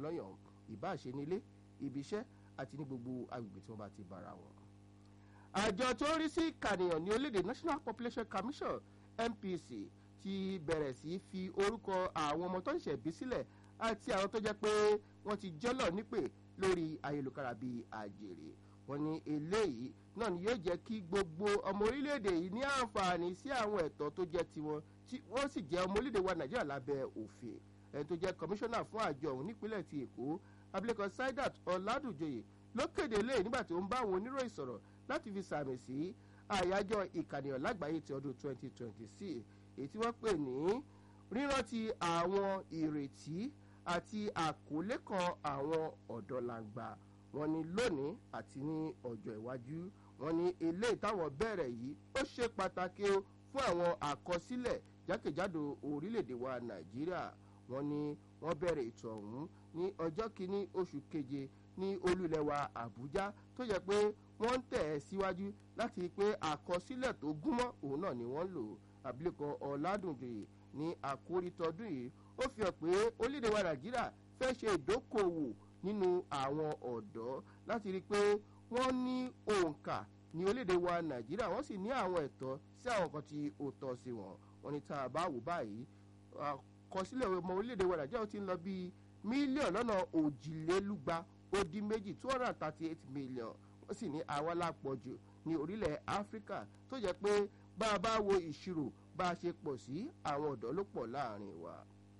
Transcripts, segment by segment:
lọ́yàn ìbáṣe nílé ibi iṣẹ́ àti ní gbogbo agbègbè tí wọ́n bá ti bára wọn. àjọ tó ń rí sí ìkànìyàn ní orílẹ̀-èdè national population commission npc ti bẹ̀rẹ̀ sí fi orúkọ àwọn ọmọ tó ń ṣẹ̀bí sílẹ̀ àti àwọn tó jẹ́ pé wọ́n ti jọ́lọ̀ nípè lórí ayélujára bíi àjèrè wọ́n ní eléyìí náà ni yóò jẹ́ kí gbogbo ọmọ orílẹ̀-èdè yìí ní àǹfààní sí àwọn ẹ̀tọ́ tó jẹ́ tiwọn tí wọ́n sì jẹ́ ọmọ orílẹ̀-èdè wa nàìjíríà lábẹ́ òfin ẹni tó jẹ́ kọmíṣánná fún àjọ ọ̀hún nípínlẹ̀ ti èkó abilékọ saidat ọ̀làdùjọyè ló kéde lé nígbà tó ń bá àwọn oníròyìn sọ̀rọ̀ láti fi sàmì sí àyájọ́ ìkànnìyàn lágbàáyé ti ọdún 2026 èyí tí wọ́n pè ní rírántí àwọn ìrètí àti àkọlé kan àwọn ọ̀dọ́langba wọn ni lónìí àti ní ọjọ́ iwájú wọn ni eléyìí táwọn bẹ̀rẹ̀ yìí ó ṣe pàtàkì o fún àwọn àkọsílẹ̀ jákèjádò orílẹ̀-èdè wa nàìjíríà wọn ni wọ́n bẹ̀rẹ̀ ètò ọ̀hún ní ọjọ́ kìíní oṣù keje ní olúlẹ̀wà àbújá tó yẹ pé wọ́n ń tẹ̀ ẹ́ síwájú láti rí i pé àkọsílẹ̀ tó gúnmọ́ òun náà ni wọ́n lò abilékọ ọ̀làdùnjoyè ní àkórí tọdún yìí ó fi hàn pé orílẹ̀-èdè wa nàìjíríà fẹ́ ṣe ìdókòwò nínú àwọn ọ̀dọ́ láti rí i pé wọ́n ní òǹkà ní orílẹ̀-èdè wa nàìjíríà wọ́n sì ní àwọn ẹ̀tọ́ sí àwọn kan tí ó tọ́ sí wọn wọn ni tá a bá wò báyìí àkọsílẹ̀ ọmọ orílẹ̀-èdè wa nàìjíríà ti ń lọ bíi mílíọ̀nù lọ́nà òjìlélúgba ó dín méjì two hundred and thirty eight million wọ́n sì ní àwa lápọ̀jù ní orílẹ̀ áfíríkà tó jẹ́ pé bá a bá wo ìṣirò bá a ṣe pọ̀ sí àwọn ọ̀dọ́ ló pọ̀ láàrin wa.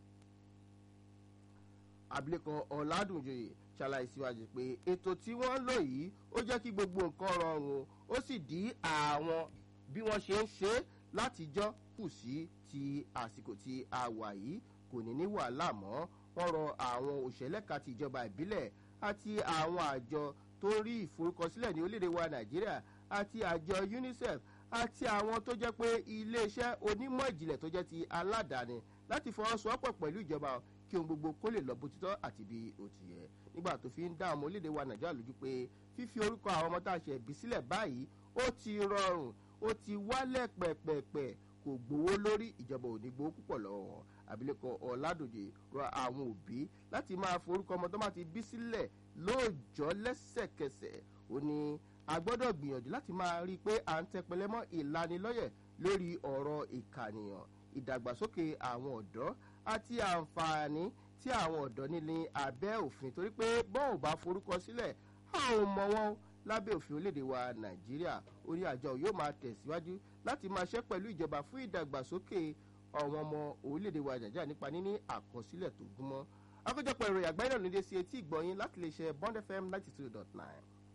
abilékọ ọ̀làdùnjoyè ṣàlàyé síwájú pé ètò tí wọ́n ń lò yìí ó jẹ́ kí gbogbo nǹkan rọrùn ó sì dí àwọn bí wọ́n ṣe ń ṣe látijọ́ kù sí ti àsìkò tí a wà yìí kò ní ní wàhálà mọ́ wọ́n rọ àwọn òṣèlẹ́ka ti ìjọba ìbílẹ̀ àti àwọn àjọ tó rí ìforúkọsílẹ̀ ní orílẹ̀-èdè wa nàìjíríà àti àjọ unicef àti àwọn tó jẹ́ pé iléeṣẹ́ onímọ̀ ìjìnlẹ̀ tó jẹ́ ti aládàáni láti fọwọ́sowọ́pọ̀ pẹ̀lú ìjọba kí ohun gbogbo kó lè lọ bó títọ́ àti bí ó ti yẹ nígbà tó fi ń dá ọmọ orílẹ̀-èdè wa nàìjíríà lójú pé fífi orúkọ àwọn ọmọ tá a ṣe bí sílẹ̀ báyìí ó ti rọrùn ó ti wálẹ̀ pẹ̀pẹ̀pẹ̀ kò gbowó lórí ìjọba ò ní gbowó púpọ̀ lọ́wọ́ wọn abilékọ ọ̀làdòjè rọ àwọn òbí láti máa forúkọ ọmọ tó bá ti bí sílẹ̀ lóòjọ́ lẹ́sẹ̀kẹsẹ̀ ó ní a gbọ́dọ̀ gbìyànjú láti máa rí i pé à ń tẹpẹlẹ mọ́ ìlanilọ́yẹ̀ lórí ọ̀rọ̀ ìkànìyàn ìdàgbàsókè àwọn ọ̀dọ́ àti àǹfààní tí àwọn ọ̀dọ́ ní ní abẹ́ òfin torí pé bọ́n ò bá forúkọ sílẹ̀ a ò mọ wọn lábẹ́ òfin orílẹ̀-èdè wa nàìjíríà orí àjọ yóò máa tẹ̀síwájú láti máa ṣẹ́ pẹ̀lú ìjọba fún ìdàgbàsókè àwọn ọmọ orílẹ̀-èdè wa nàìjíríà nípa níní àkọsílẹ̀ tó gúnmọ́ akójọpọ̀ ìròyìn àgbáyé náà ló dé sí etí ìgbọ̀nyín láti lè ṣe bond fm ninety two dot nine.